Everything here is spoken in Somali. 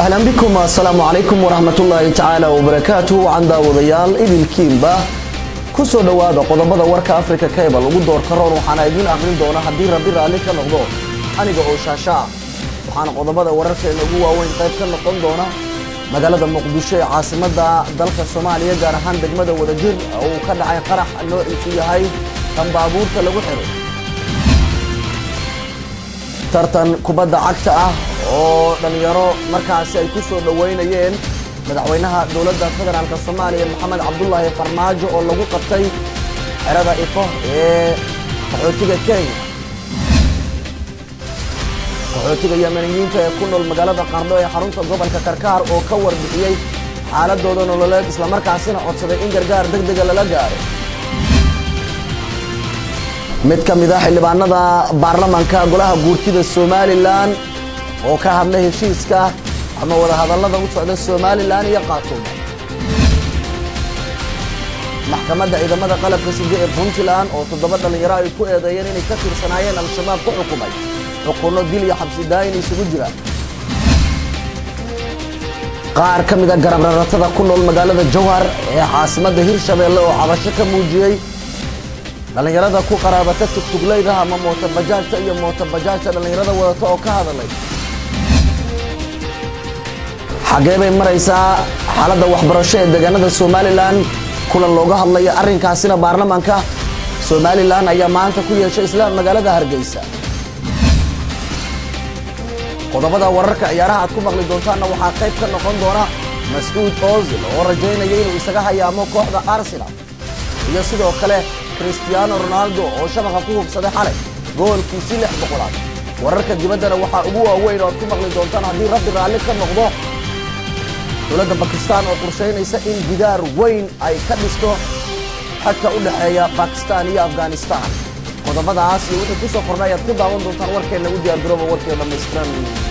ahlan bikum assalaamu calaykum waraxmatullaahi tacaala wabarakaatu wacan daawadayaal idilkiinba ku soo dhowaada qodobada warka africa cable ugu doorka roon waxaana idiin aqrin doona haddii rabbi raalli ka noqdo aniga oo shaasha ah waxaana qodobada wararkeena ugu waaweyn qayb ka noqon doona magaalada muqdisho ee caasimadda dalka soomaaliya gaar ahaan degmada wadajir oo uu ka dhacay qarax noociisu yahay kan baabuurta lagu xiray tartan kubadda cagta ah oo dhallinyaro markaasi ay ku soo dhoweynayeen madaxweynaha dowladda federaalk soomaaliya maxamed cabdulaahi farmaajo oo lagu qabtay xerada ifo ee qaxootiga kenya qaxootiga yamaniyiinta ee ku nool magaalada qardho ee xarunta gobolka karkaar oo ka warbixiyey xaaladooda nololeed islamarkaasina codsaday in gargaar deg dega lala gaaro mid ka mid ah xildhibaanada baarlamanka golaha guurtida somalilan oo ka hadlay heshiiska ama wadahadallada u socda somalilan iyo khaatumo maxkamadda ciidamada qalabka side ee puntland oo toddoba dhallinyaro ay ku eedeeyeen inay ka tirsanaayeen al-shabaab ku xukumay xukunno dil iyo xabsi daayin isugu jira qaar ka mida garabraratada ku nool magaalada jowhar ee caasimadda hirshabeelle oo cabasho ka muujiyey dhallinyarada ku qaraabata tugtuglayda ama mootobajaajta iyo mootobajaajta dhallinyarada wadata oo ka hadalay xaggee bay maraysaa xaaladda waxbarasho ee deegaanada somalilan kulan looga hadlayo arrinkaasina baarlamaanka somalilan ayaa maanta ku yeeshay isla magaalada hargeysa qodobada wararka ciyaaraha aad ku maqli doontaanna waxaa qayb ka noqon doona mascuud ozil oo rajaynaya inuu isaga hayaamo kooxda arsenal iyo sidoo kale cristiano ronaldo oo shabaqa ku hubsaday xalay goolkiisii lix boqolaad wararka dibaddana waxaa ugu waaweyn oo aad ku maqli doontaan haddii rabbi raalli ka noqdo dowladda bakistan oo qorshaynaysa in gidaar weyn ay ka dhisto xadka u dhexeeya bakistan iyo afghanistan qodobadaas iyo wixii ku soo qornay ayaad ku daawan doontaan warkeenna u diyaar garooba warkee dhammaystiran